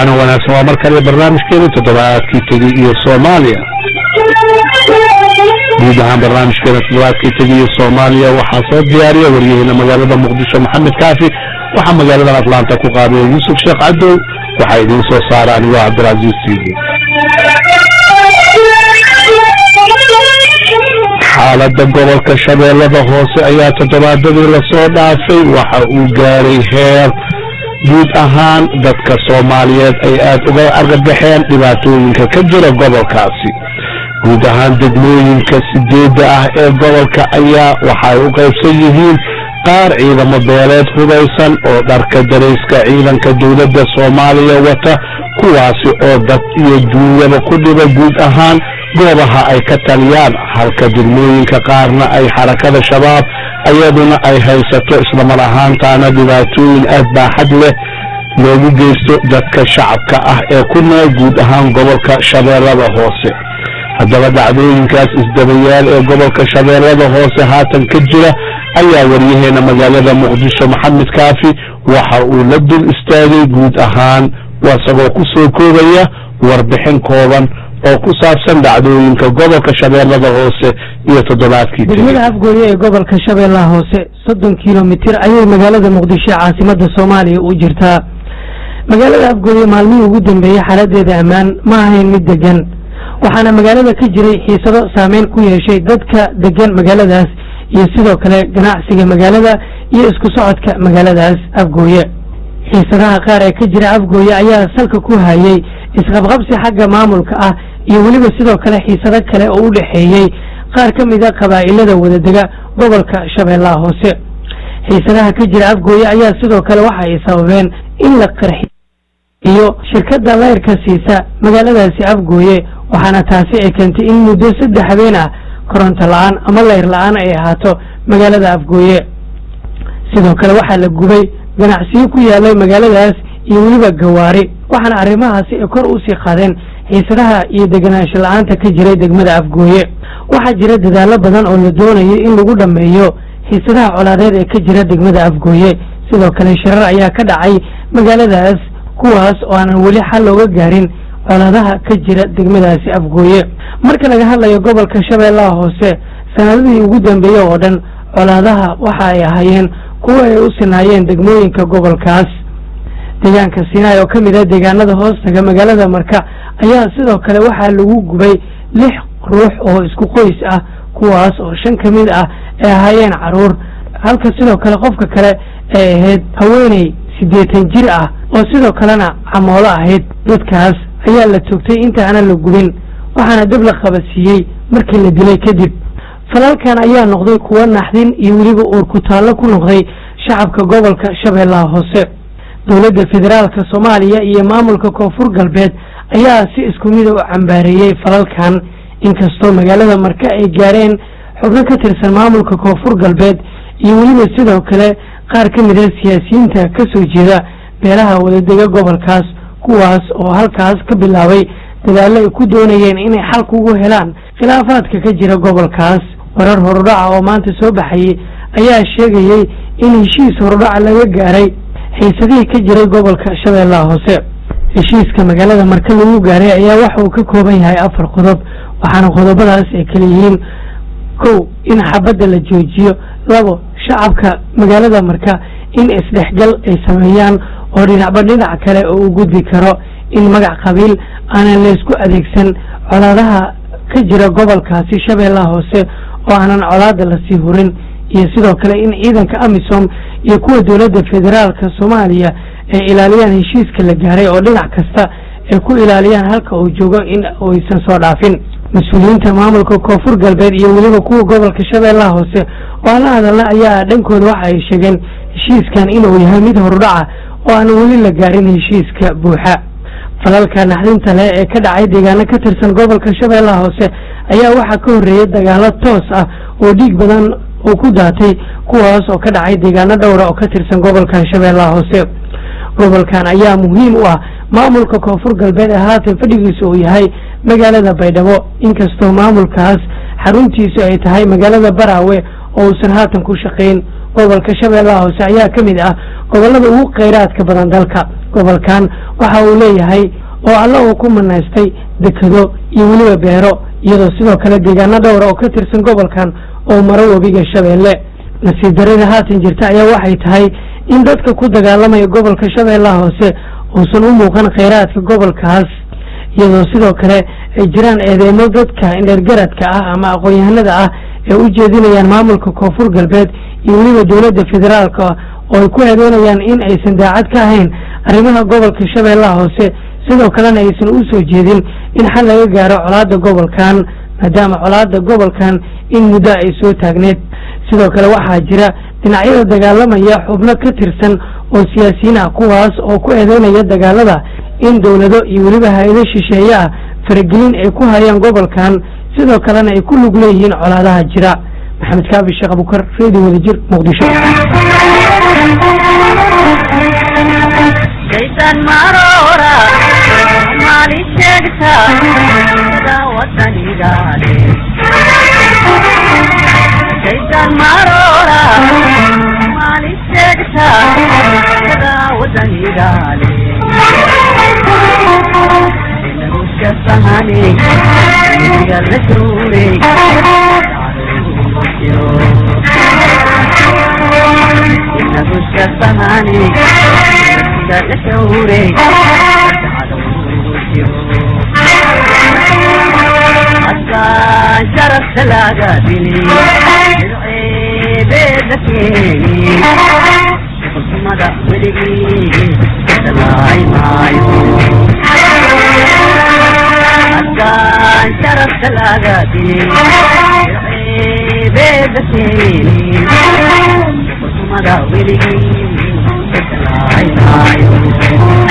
waana wanaagsan waa mar kale barnaamijkeeda toddobaadkii tegi iyo soomaaliya guud ahaan barnaamijkeeda toddobaadkii tegi iyo soomaaliya waxaa soo diyaariya waryaheena magaalada muqdisho maxamed kaafi waxaa magaaladan atlanta ku qaabaya yuusuf sheekh cadow waxaa idiin soo saara anigoo cabdilcaziiz siidi xaaladda gobolka shabeellada hoose ayaa toddobaadadii lasoo dhaafay waxa uu gaaray heer guud ahaan dadka soomaaliyeed ay aada uga argagaxeen dhibaatooyinka ka jira gobolkaasi guud ahaan degmooyinka sideedda ah ee gobolka ayaa waxay u qaybsan yihiin qaar ciidamo beeleed hubaysan oo dharka darayska ciidanka dowladda soomaaliya wata kuwaasi oo dad iyo duunyaba ku dhiba guud ahaan goobaha ay ka taliyaan halka degmooyinka qaarna ay xarakada shabaab ayaduna ay haysato islamar ahaantaana dhibaatooyin aad baaxad leh loogu geysto dadka shacabka ah ee ku nool guud ahaan gobolka shabeellada hoose haddaba dhacdooyinkaas isdabayaal ee gobolka shabeellada hoose haatan ka jira ayaa waryaheena magaalada muqdisho maxamed kaafi waxa uu la dul istaagay guud ahaan isagoo ku soo koobaya warbixin kooban oo ku saabsan dhacdooyinka gobolka shabeellada hoose iyo toddobaadkii degmada afgooye ee gobolka shabeellaha hoose soddon kilomitir ayay magaalada muqdisho caasimada soomaaliya u jirtaa magaalada afgooye maalmihii ugu dambeeyey xaaladeeda ammaan ma ahayn mid degan waxaana magaalada ka jiray xiisado saameyn ku yeeshay dadka degan magaaladaas iyo sidoo kale ganacsiga magaalada iyo isku socodka magaaladaas afgooye xiisadaha qaar ee ka jira afgooye ayaa salka ku hayay isqabqabsi xagga maamulka ah iyo weliba sidoo kale xiisado kale oo u dhexeeyey qaar ka mida qabaa'ilada wadadega gobolka shabeellaha hoose xiisadaha ka jira afgooye ayaa sidoo kale waxa ay sababeen in la qarxiyo shirkadda leyrka siisa magaaladaasi afgooye waxaana taasi ay keentay in muddo saddex habeen ah koronto la-aan ama leyr la-aan ay ahaato magaalada afgooye sidoo kale waxaa la gubay ganacsiyo ku yaalay magaaladaas iyo weliba gawaari waxaana arrimahaasi ay kor usii qaadeen xiisadaha iyo deganaansho la-aanta ka jiray degmada afgooye waxaa jira dadaallo badan oo la doonayay in lagu dhammeeyo xiisadaha colaadeed ee ka jira degmada afgooye sidoo kale shirar ayaa ka dhacay magaaladaas kuwaas oo aanan weli xal looga gaarin colaadaha ka jira degmadaasi afgooye marka laga hadlayo gobolka shabeellaha hoose sanadadii ugu dambeeyey oo dhan colaadaha waxa ay ahaayeen kuwa ay u sinaayeen degmooyinka gobolkaas deegaanka sinaai oo ka mid ah deegaanada hoostaga magaalada marka ayaa sidoo kale waxaa lagu gubay lix ruux oo isku qoys ah kuwaas oo shan ka mid ah ay ahaayeen caruur halka sidoo kale qofka kale ay ahayd haweeney siddeetan jir ah oo sidoo kalena camoolo ahayd dadkaas ayaa la toogtay intaanan la gubin waxaana dab la qabadsiiyey markii la dilay kadib falalkan ayaa noqday kuwo naxdin iyo weliba uur ku taallo ku noqday shacabka gobolka shabeellaha hoose dowladda federaalka soomaaliya iyo maamulka koonfur galbeed ayaa si isku mida u cambaareeyey falalkan inkastoo magaalada marka ay gaareen xubno ka tirsan maamulka koonfur galbeed iyo weliba sidoo kale qaar ka mid a siyaasiyiinta ka soo jeeda beelaha wadadega gobolkaas kuwaas oo halkaas ka bilaabay dadaallo ay ku doonayeen inay xal kugu helaan khilaafaadka ka jira gobolkaas warar horudhaca oo maanta soo baxayay ayaa sheegayey in heshiis horudhaca laga gaaray xiisadihii ka jiray gobolka shabeellaha hoose heshiiska magaalada marka lagu gaaray ayaa waxa uu ka kooban yahay afar qodob waxaana qodobadaas ay kala yihiin kow in xabadda la joojiyo labo shacabka magaalada marka in isdhexgal ay sameeyaan oo dhinacba dhinac kale oo u gudbi karo in magac qabiil aanan laysku adeegsan colaadaha ka jira gobolkaasi shabeellaha hoose oo aanan colaada lasii hurin iyo sidoo kale in ciidanka amisom iyo kuwa dowladda federaalka soomaaliya ay ilaaliyaan heshiiska la gaaray oo dhinac kasta ay ku ilaaliyaan halka uu joogo in aysan soo dhaafin mas-uuliyiinta maamulka koonfur galbeed iyo weliba kuwa gobolka shabeellaha hoose oo aan la hadalna ayaa dhankooda waxa ay sheegeen heshiiskan inuu yahay mid horudhaca oo aan weli la gaarin heshiiska buuxa falalka naxdinta leh ee ka dhacay deegaano ka tirsan gobolka shabeellaha hoose ayaa waxaa ka horreeyay dagaalo toos ah oo dhiig badan oo ku daatay kuwaas oo ka dhacay deegaano dhowra oo ka tirsan gobolka shabeellaha hoose gobolkan ayaa muhiim u ah maamulka koonfur galbeed ee haatan fadhigiisa uu yahay magaalada baydhabo inkastoo maamulkaas xaruntiisu ay tahay magaalada baraawe oo uusan haatan ku shaqayn gobolka shabeellaha hoose ayaa ka mid ah gobollada ugu khayraadka badan dalka gobolkan waxa uu leeyahay oo alla uu ku manaystay dekado iyo weliba beero iyadoo sidoo kale deegaano dhowra oo ka tirsan gobolkan oo maro webiga shabeelle nasiib darada haatan jirta ayaa waxay tahay in dadka ku dagaalamaya gobolka shabeellaha hoose uusan u muuqan khayraadka gobolkaas iyadoo sidoo kale ay jiraan eedeymo dadka indhergaradka ah ama aqoon-yahanada ah ee u jeedinayaan maamulka koonfur galbeed iyo weliba dowladda federaalka oo ay ku eedeynayaan in aysan daacad ka ahayn arrimaha gobolka shabeellaha hoose sidoo kalena aysan u soo jeedin in xal laga gaaro colaadda gobolkan maadaama colaadda gobolkan in muddo ay soo taagneed sidoo kale waxaa jira dhinacyada dagaalamaya xubno ka tirsan oo siyaasiyiin ah kuwaas oo ku eedeynaya dagaalada in dowlado iyo weliba hay-ado shisheeye ah faragelin ay ku hayaan gobolkan sidoo kalena ay ku lug leeyihiin colaadaha jira maxamed kaabi sheekh abukar redio wadajir muqdisho shaytaan maroora maali sheegta sida wadanigaale shaytaan maroora maali sheegta sida wadanigaale inaguska sahane iniga la suure inaguska sahane askaan sharafta laga dili dirceebeeda keeni xukumada weligii dalaay maayo askaan sharafta laga dili dirceebeeda keeni xukumada weligii dalaay maayo